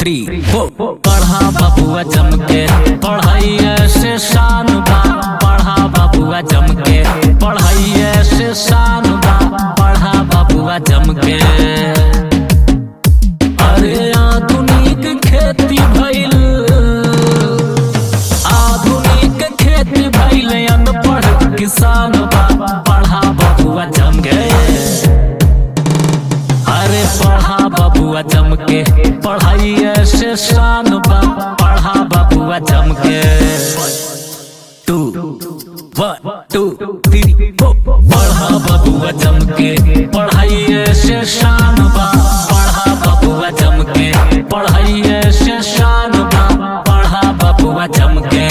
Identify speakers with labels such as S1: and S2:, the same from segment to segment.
S1: three four पढ़ा बबुआ जम के पढ़ाइए से शान बा पढ़ा बबुआ जम के पढ़ाइए से शान बा पढ़ा बबुआ जम के अरे आधुनिक खेती भइल आधुनिक खेती भइल अनपढ़ किसान बा पढ़ा बबुआ जम के अरे पढ़ा बबुआ जम के पढ़ाइए से शान बा पढ़ा बबुआ जम के two one two three four पढ़ा बबुआ जम के पढ़ाइए से शान बा पढ़ा बबुआ जम के पढ़ाइए से शान बा पढ़ा बबुआ जम के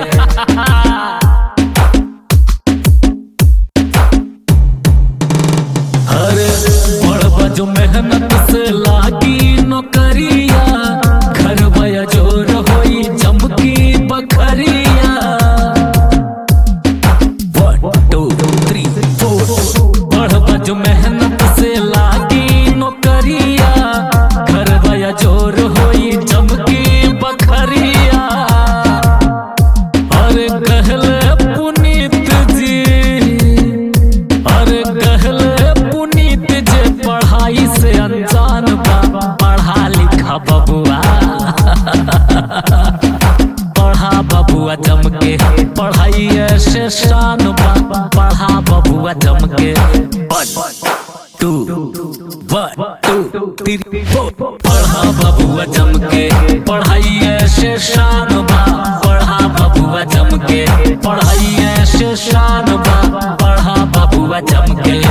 S1: अरे बड़ जो मेहनत से लागी नौकरिया घर भया जोर होई चमकी बखरिया वन टू थ्री फोर बड़ जो मेहनत से लागी नौकरिया घर भया जोर होई चमकी बखरिया अरे कहले पुनीत जी अरे कहले पुनीत जे पढ़ाई से अनजान बा पढ़ा लिखा बबुआ पढ़ा बबुआ जम के पढ़ाई से शान बा पढ़ा बबुआ जम के two one two three four पढ़ा बबुआ जम के पढ़ाई से शान बा पढ़ा बबुआ जम के पढ़ाई से शान बा पढ़ा बबुआ जम के